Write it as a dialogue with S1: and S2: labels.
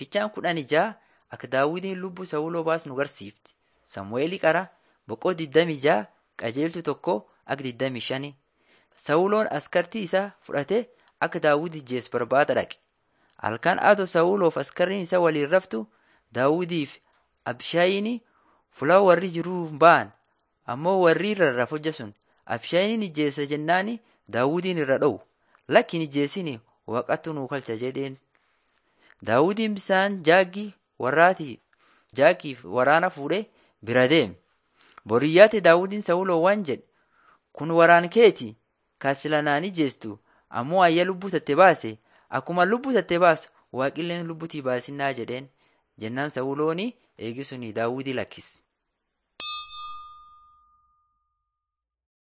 S1: Fichaan kudhan ijaa akka daawwitiin lubbuu Sawuloo baasu nu garsiifti. Samu'eelii qara boqoo 26 qajeeltu tokko akka 25. Sawuloon askartii isaa fudhatee akka daawwit ijjeessu barbaada dhaqe. Halkan adoo Sawuloof askarriin isaa waliin raftu daawwitiif Abishaayiin fuula warri jiruu ba'an ammoo warri rarraaf hojja sun Abishaayiin ijjeessa jennaani daawwitiin irra dhowu. Lakkin ijjeessin waaqattu nuu kalcha jedheen. Daawwitiin bisaan jaaggii warraati jaaggiif waraana fuudhee bira deeme. Boriyyaatti daawwitiin Sawuloo waan jedhe kun waraan keeti kan sila naan ijjeestu ammoo ayya lubbuu tatte baase akkuma lubbuu tatte baasu waaqilleen lubbutii baasinnaa jedheen jennaan Sawulooni eegisuni daawwitii lakkise.